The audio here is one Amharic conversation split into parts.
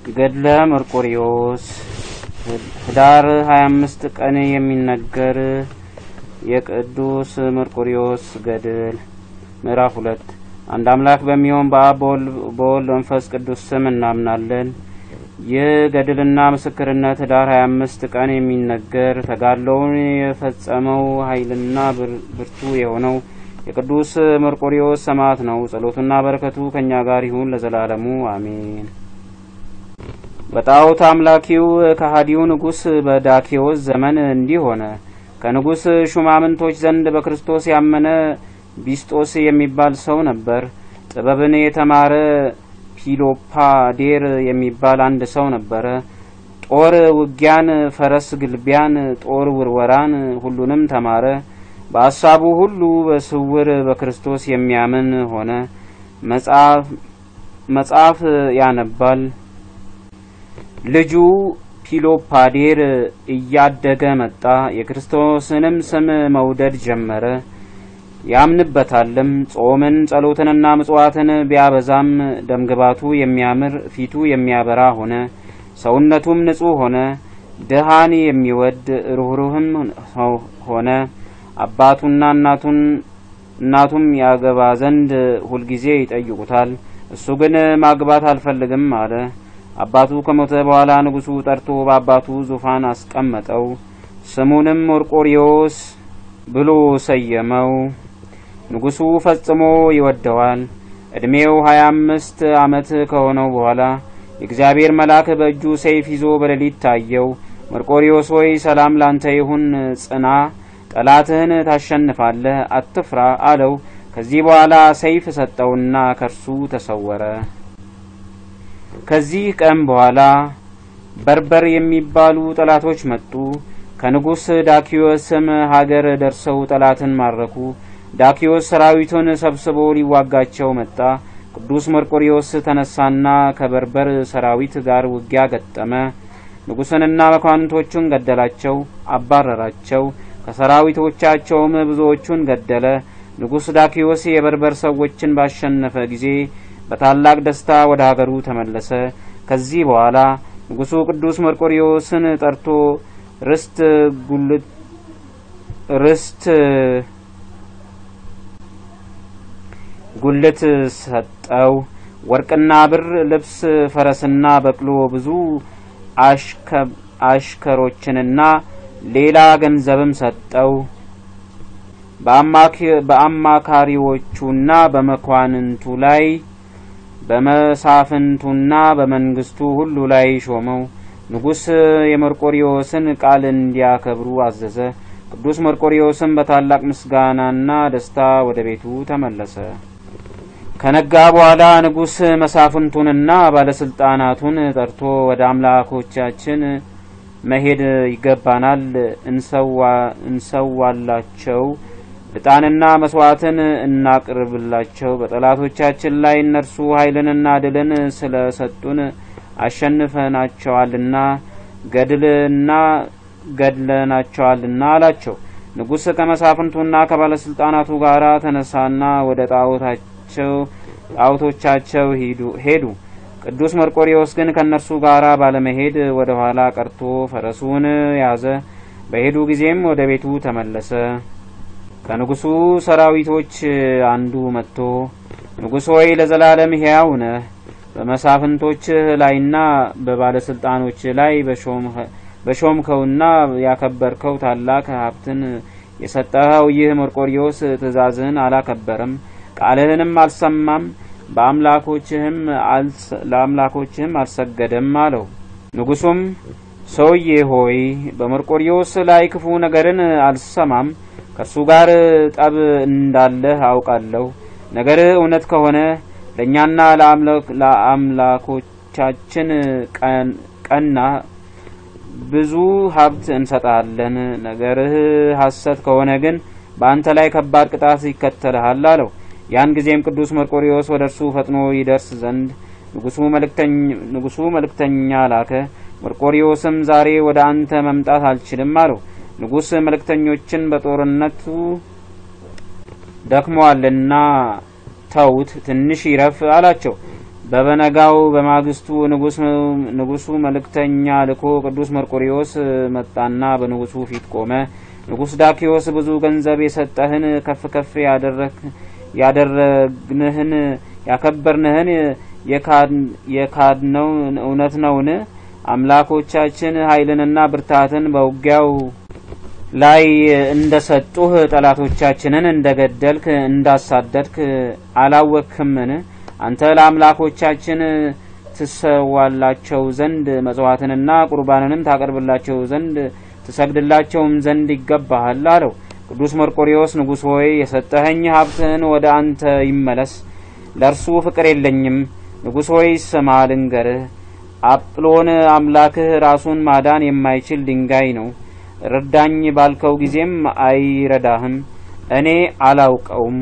ገድለ መርቆሪዎስ ህዳር 25 ቀን የሚነገር የቅዱስ መርቆሪዎስ ገድል ምዕራፍ ሁለት አንድ አምላክ በሚሆን በአብ በወልድ መንፈስ ቅዱስ ስም እናምናለን። ይህ ገድልና ምስክርነት ህዳር 25 ቀን የሚነገር ተጋድሎውን የፈጸመው ኃይልና ብርቱ የሆነው የቅዱስ መርቆሪዎስ ሰማዕት ነው። ጸሎቱና በረከቱ ከእኛ ጋር ይሁን ለዘላለሙ አሜን። በጣዖት አምላኪው ከሃዲው ንጉሥ በዳኪዎስ ዘመን እንዲህ ሆነ። ከንጉሥ ሹማምንቶች ዘንድ በክርስቶስ ያመነ ቢስጦስ የሚባል ሰው ነበር። ጥበብን የተማረ ፒሎፓዴር የሚባል አንድ ሰው ነበረ። ጦር ውጊያን፣ ፈረስ ግልቢያን፣ ጦር ውርወራን ሁሉንም ተማረ። በሀሳቡ ሁሉ በስውር በክርስቶስ የሚያምን ሆነ። መጽሐፍ ያነባል። ልጁ ፒሎፓዴር እያደገ መጣ። የክርስቶስንም ስም መውደድ ጀመረ። ያምንበታልም። ጾምን፣ ጸሎትንና ምጽዋትን ቢያበዛም ደምግባቱ የሚያምር ፊቱ የሚያበራ ሆነ። ሰውነቱም ንጹሕ ሆነ። ድሃን የሚወድ ሩህሩህም ሆነ። አባቱና እናቱን እናቱም ያገባ ዘንድ ሁልጊዜ ይጠይቁታል። እሱ ግን ማግባት አልፈልግም አለ። አባቱ ከሞተ በኋላ ንጉሡ ጠርቶ በአባቱ ዙፋን አስቀመጠው። ስሙንም መርቆሪዎስ ብሎ ሰየመው። ንጉሡ ፈጽሞ ይወደዋል። ዕድሜው ሀያ አምስት ዓመት ከሆነው በኋላ የእግዚአብሔር መልአክ በእጁ ሰይፍ ይዞ በሌሊት ታየው። መርቆሪዎስ ሆይ ሰላም ላንተ ይሁን፣ ጽና፣ ጠላትህን ታሸንፋለህ፣ አትፍራ አለው። ከዚህ በኋላ ሰይፍ ሰጠውና ከርሱ ተሰወረ። ከዚህ ቀን በኋላ በርበር የሚባሉ ጠላቶች መጡ። ከንጉሥ ዳኪዮስም ሀገር ደርሰው ጠላትን ማረኩ። ዳኪዮስ ሰራዊቱን ሰብስቦ ሊዋጋቸው መጣ። ቅዱስ መርቆሪዎስ ተነሳና ከበርበር ሰራዊት ጋር ውጊያ ገጠመ። ንጉሥንና መኳንንቶቹን ገደላቸው፣ አባረራቸው። ከሰራዊቶቻቸውም ብዙዎቹን ገደለ። ንጉሥ ዳኪዮስ የበርበር ሰዎችን ባሸነፈ ጊዜ በታላቅ ደስታ ወደ ሀገሩ ተመለሰ። ከዚህ በኋላ ንጉሡ ቅዱስ መርቆሪዎስን ጠርቶ ርስት ጉልት ርስት ጉልት ሰጠው። ወርቅና ብር፣ ልብስ፣ ፈረስና በቅሎ፣ ብዙ አሽከሮችንና ሌላ ገንዘብም ሰጠው። በአማካሪዎቹና በመኳንንቱ ላይ በመሳፍንቱና በመንግስቱ ሁሉ ላይ ሾመው። ንጉሥ የመርቆሪዎስን ቃል እንዲያከብሩ አዘዘ። ቅዱስ መርቆሪዎስም በታላቅ ምስጋናና ደስታ ወደ ቤቱ ተመለሰ። ከነጋ በኋላ ንጉሥ መሳፍንቱንና ባለስልጣናቱን ጠርቶ ወደ አምላኮቻችን መሄድ ይገባናል፣ እንሰዋላቸው፣ ዕጣንና መስዋዕትን እናቅርብላቸው። በጠላቶቻችን ላይ እነርሱ ኃይልንና ድልን ስለ ሰጡን አሸንፈናቸዋልና ገድልና ገድለናቸዋልና አላቸው። ንጉሥ ከመሳፍንቱና ከባለስልጣናቱ ጋር ተነሳና ወደ ጣዖታቸው ጣዖቶቻቸው ሄዱ። ቅዱስ መርቆሪዎስ ግን ከእነርሱ ጋር ባለመሄድ ወደ ኋላ ቀርቶ ፈረሱን ያዘ። በሄዱ ጊዜም ወደ ቤቱ ተመለሰ። ከንጉሡ ሰራዊቶች አንዱ መጥቶ ንጉሥ ሆይ ለዘላለም ሕያው ነህ በመሳፍንቶችህ ላይና በባለስልጣኖች ላይ በሾምከውና ያከበርከው ታላቅ ሀብትን የሰጠኸው ይህ መርቆሪዎስ ትእዛዝህን አላከበረም፣ ቃልህንም አልሰማም፣ ለአምላኮችህም አልሰገደም አለው። ንጉሡም ሰውዬ ሆይ በመርቆሪዎስ ላይ ክፉ ነገርን አልሰማም፣ ከእርሱ ጋር ጠብ እንዳለህ አውቃለሁ። ነገርህ እውነት ከሆነ ለእኛና ለአምላኮቻችን ቀና ብዙ ሀብት እንሰጣለን። ነገርህ ሐሰት ከሆነ ግን በአንተ ላይ ከባድ ቅጣት ይከተልሃል አለው። ያን ጊዜም ቅዱስ መርቆሪዎስ ወደ እርሱ ፈጥኖ ይደርስ ዘንድ ንጉሡ መልእክተኛ ላከ። መርቆሪዎስም ዛሬ ወደ አንተ መምጣት አልችልም አለው። ንጉሥ መልእክተኞችን በጦርነቱ ደክመዋልና ተዉት፣ ትንሽ ይረፍ አላቸው። በበነጋው በማግስቱ ንጉሱ መልእክተኛ ልኮ ቅዱስ መርቆሪዎስ መጣና በንጉሱ ፊት ቆመ። ንጉስ ዳኪዎስ ብዙ ገንዘብ የሰጠህን ከፍ ከፍ ያደረግንህን ያከበርንህን የካድነው እውነት ነውን? አምላኮቻችን ኃይልንና ብርታትን በውጊያው ላይ እንደሰጡህ ጠላቶቻችንን እንደገደልክ እንዳሳደድክ አላወክምን? አንተ ለአምላኮቻችን ትሰዋላቸው ዘንድ መጽዋዕትንና ቁርባንንም ታቀርብላቸው ዘንድ ትሰግድላቸውም ዘንድ ይገባሃል አለው። ቅዱስ መርቆሪዎስ ንጉሥ ሆይ የሰጠኸኝ ሀብትህን ወደ አንተ ይመለስ፣ ለእርሱ ፍቅር የለኝም። ንጉሥ ሆይ ስማ ልንገርህ፣ አጵሎን አምላክህ ራሱን ማዳን የማይችል ድንጋይ ነው። ረዳኝ ባልከው ጊዜም አይረዳህም። እኔ አላውቀውም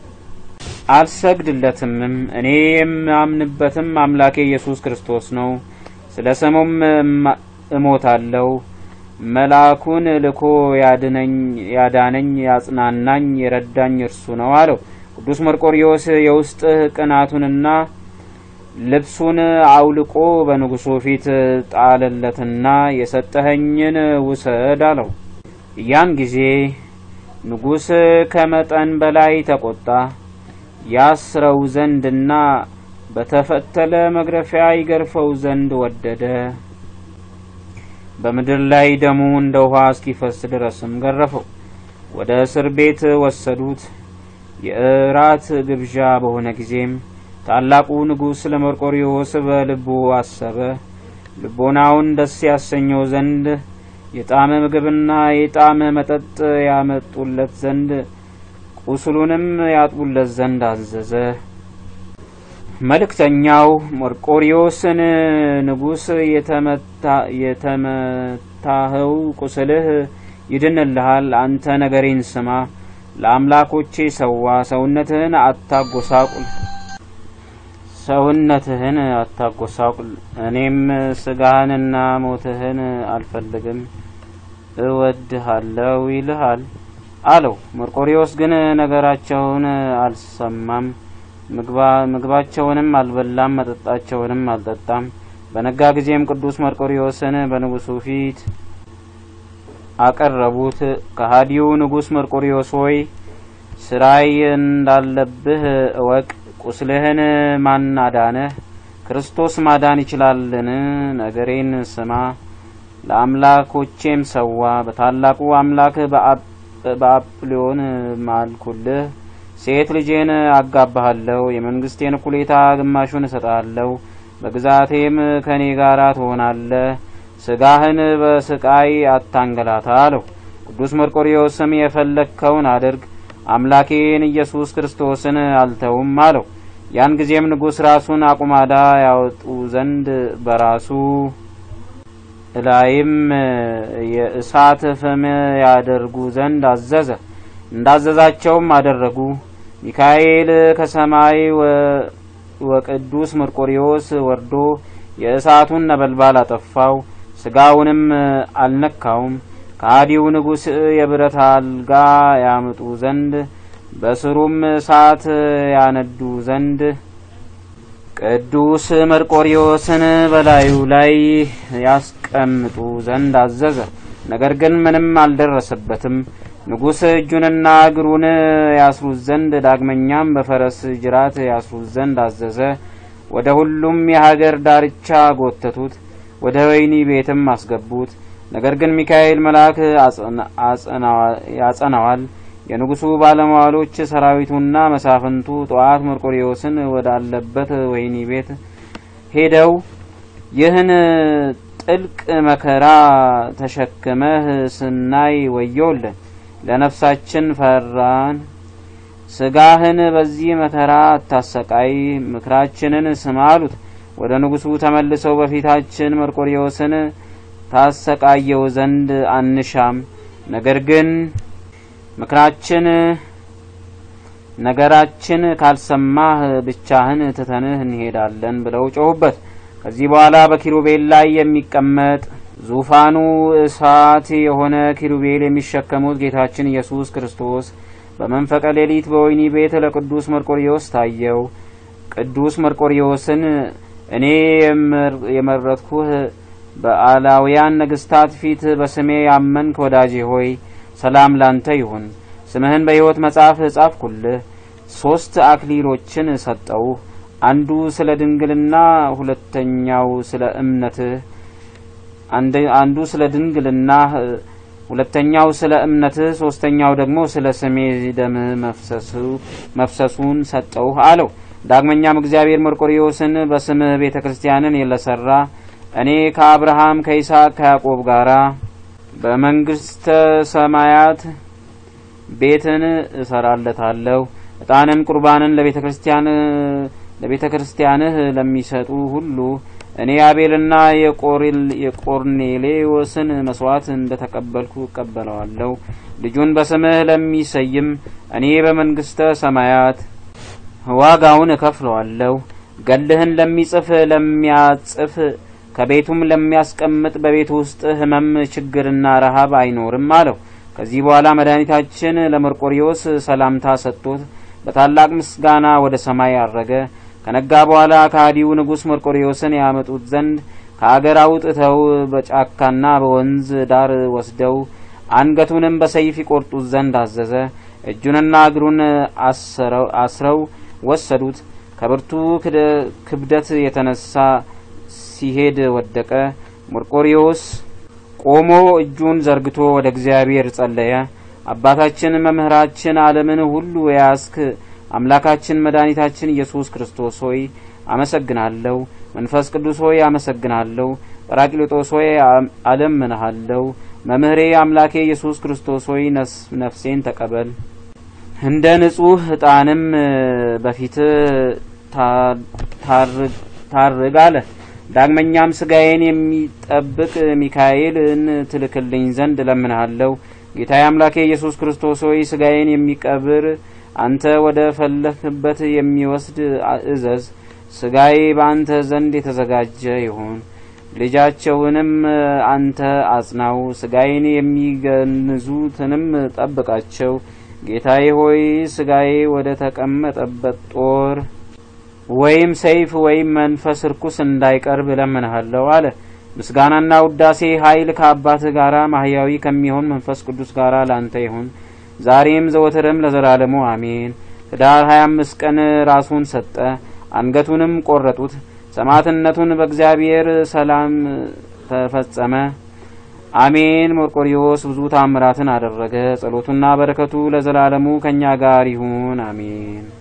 አልሰግድለትምም። እኔ የማምንበትም አምላኬ ኢየሱስ ክርስቶስ ነው። ስለ ስሙም እሞታለሁ። መልአኩን ልኮ ያድነኝ ያዳነኝ ያጽናናኝ የረዳኝ እርሱ ነው አለው። ቅዱስ መርቆሪዎስ የውስጥ ቅናቱንና ልብሱን አውልቆ በንጉሱ ፊት ጣለለትና የሰጠኸኝን ውሰድ አለው። ያን ጊዜ ንጉሥ ከመጠን በላይ ተቆጣ። ያስረው ዘንድና በተፈተለ መግረፊያ ይገርፈው ዘንድ ወደደ። በምድር ላይ ደሙ እንደ ውሃ እስኪፈስ ድረስም ገረፈው። ወደ እስር ቤት ወሰዱት። የእራት ግብዣ በሆነ ጊዜም ታላቁ ንጉሥ ለመርቆሪዎስ በልቡ አሰበ። ልቦናውን ደስ ያሰኘው ዘንድ የጣመ ምግብና የጣመ መጠጥ ያመጡለት ዘንድ ቁስሉንም ያጥቡለት ዘንድ አዘዘ። መልእክተኛው መርቆሪዎስን ንጉሥ የተመታኸው ቁስልህ ይድንልሃል። አንተ ነገሬን ስማ፣ ለአምላኮቼ ሰዋ፣ ሰውነትህን አታጎሳቁል ሰውነትህን አታጎሳቁል። እኔም ስጋህንና ሞትህን አልፈልግም፣ እወድሃለሁ ይልሃል አለው። መርቆሪዎስ ግን ነገራቸውን አልሰማም። ምግባቸውንም አልበላም፣ መጠጣቸውንም አልጠጣም። በነጋ ጊዜም ቅዱስ መርቆሪዎስን በንጉሱ ፊት አቀረቡት። ከሃዲው ንጉሥ መርቆሪዎስ ሆይ ስራይ እንዳለብህ እወቅ። ቁስልህን ማን አዳነህ? ክርስቶስ ማዳን ይችላልን? ነገሬን ስማ፣ ለአምላኮቼም ሰዋ። በታላቁ አምላክ በአጵሎን ማልኩልህ። ሴት ልጄን አጋባሃለሁ፣ የመንግስቴን እኩሌታ ግማሹን እሰጥሃለሁ፣ በግዛቴም ከኔ ጋር ትሆናለህ። ስጋህን በስቃይ አታንገላታ አለው። ቅዱስ መርቆሪዎስም የፈለግከውን አድርግ አምላኬን ኢየሱስ ክርስቶስን አልተውም አለው። ያን ጊዜም ንጉሥ ራሱን አቁማዳ ያወጡ ዘንድ በራሱ ላይም የእሳት ፍም ያደርጉ ዘንድ አዘዘ። እንዳዘዛቸውም አደረጉ። ሚካኤል ከሰማይ ወቅዱስ መርቆሪዎስ ወርዶ የእሳቱን ነበልባል አጠፋው፣ ስጋውንም አልነካውም። ከሃዲው ንጉሥ የብረት አልጋ ያምጡ ዘንድ በስሩም እሳት ያነዱ ዘንድ ቅዱስ መርቆሪዎስን በላዩ ላይ ያስቀምጡ ዘንድ አዘዘ። ነገር ግን ምንም አልደረሰበትም። ንጉሥ እጁንና እግሩን ያስሩት ዘንድ ዳግመኛም በፈረስ ጅራት ያስሩት ዘንድ አዘዘ። ወደ ሁሉም የሀገር ዳርቻ ጎተቱት፣ ወደ ወህኒ ቤትም አስገቡት። ነገር ግን ሚካኤል መልአክ ያጸናዋል። የንጉሱ ባለሟሎች ሰራዊቱና መሳፍንቱ ጠዋት መርቆሪዎስን ወዳለበት ወህኒ ቤት ሄደው ይህን ጥልቅ መከራ ተሸክመህ ስናይ ወዮልን፣ ለነፍሳችን ፈራን። ስጋህን በዚህ መከራ አታሰቃይ፣ ምክራችንን ስማ አሉት። ወደ ንጉሱ ተመልሰው በፊታችን መርቆሪዎስን ታሰቃየው ዘንድ አንሻም፣ ነገር ግን ምክራችን ነገራችን ካልሰማህ ብቻህን ትተንህ እንሄዳለን ብለው ጮሁበት። ከዚህ በኋላ በኪሩቤል ላይ የሚቀመጥ ዙፋኑ እሳት የሆነ ኪሩቤል የሚሸከሙት ጌታችን ኢየሱስ ክርስቶስ በመንፈቀ ሌሊት በወህኒ ቤት ለቅዱስ መርቆሪዎስ ታየው። ቅዱስ መርቆሪዎስን እኔ የመረጥኩህ በአላውያን ነገስታት ፊት በስሜ ያመንክ ወዳጄ ሆይ ሰላም ላንተ ይሁን። ስምህን በሕይወት መጽሐፍ ጻፍኩልህ። ሶስት አክሊሎችን ሰጠው። አንዱ ስለ ድንግልና፣ ሁለተኛው ስለ እምነትህ አንዱ ስለ ድንግልና፣ ሁለተኛው ስለ እምነትህ፣ ሶስተኛው ደግሞ ስለ ስሜ ደም መፍሰሱን ሰጠው አለው። ዳግመኛም እግዚአብሔር መርቆሪዎስን በስምህ ቤተ ክርስቲያንን ለሰራ እኔ ከአብርሃም ከይስሐቅ ከያዕቆብ ጋራ በመንግስተ ሰማያት ቤትን እሰራለታለሁ። ዕጣንን ቁርባንን ለቤተ ክርስቲያን ለቤተ ክርስቲያንህ ለሚሰጡ ሁሉ እኔ አቤልና የቆርኔሌዎስን መስዋዕት እንደ ተቀበልኩ እቀበለዋለሁ። ልጁን በስምህ ለሚሰይም እኔ በመንግስተ ሰማያት ዋጋውን እከፍለዋለሁ። ገልህን ለሚጽፍ ለሚያጽፍ ከቤቱም ለሚያስቀምጥ በቤቱ ውስጥ ሕመም ችግርና ረሃብ አይኖርም አለው። ከዚህ በኋላ መድኃኒታችን ለመርቆሪዎስ ሰላምታ ሰጥቶት በታላቅ ምስጋና ወደ ሰማይ አረገ። ከነጋ በኋላ ከሃዲው ንጉሥ መርቆሪዎስን ያመጡት ዘንድ ከአገር አውጥተው በጫካና በወንዝ ዳር ወስደው አንገቱንም በሰይፍ ይቆርጡት ዘንድ አዘዘ። እጁንና እግሩን አስረው ወሰዱት። ከብርቱ ክብደት የተነሳ ሲሄድ ወደቀ። መርቆሪዎስ ቆሞ እጁን ዘርግቶ ወደ እግዚአብሔር ጸለየ። አባታችን መምህራችን ዓለምን ሁሉ የያዝክ አምላካችን መድኃኒታችን ኢየሱስ ክርስቶስ ሆይ አመሰግናለሁ። መንፈስ ቅዱስ ሆይ አመሰግናለሁ። ጰራቅሊጦስ ሆይ አለምንሃለሁ። መምህሬ አምላኬ ኢየሱስ ክርስቶስ ሆይ ነፍሴን ተቀበል። እንደ ንጹሕ ዕጣንም በፊት ታርግ አለ። ዳግመኛም ስጋዬን የሚጠብቅ ሚካኤልን ትልክልኝ ዘንድ እለምንሃለሁ። ጌታዬ አምላኬ ኢየሱስ ክርስቶስ ሆይ ስጋዬን የሚቀብር አንተ ወደ ፈለክበት የሚወስድ እዘዝ። ስጋዬ በአንተ ዘንድ የተዘጋጀ ይሁን። ልጃቸውንም አንተ አጽናው። ስጋዬን የሚገንዙትንም ጠብቃቸው። ጌታዬ ሆይ ስጋዬ ወደ ተቀመጠበት ጦር ወይም ሰይፍ ወይም መንፈስ ርኩስ እንዳይቀርብ እለምንሃለሁ አለ። ምስጋናና ውዳሴ ኃይል ከአባትህ ጋራ ማህያዊ ከሚሆን መንፈስ ቅዱስ ጋራ ላንተ ይሁን ዛሬም ዘወትርም ለዘላለሙ አሜን። ህዳር 25 ቀን ራሱን ሰጠ፣ አንገቱንም ቆረጡት። ሰማዕትነቱን በእግዚአብሔር ሰላም ተፈጸመ። አሜን። መርቆሪዎስ ብዙ ታምራትን አደረገ። ጸሎቱና በረከቱ ለዘላለሙ ከእኛ ጋር ይሁን አሜን።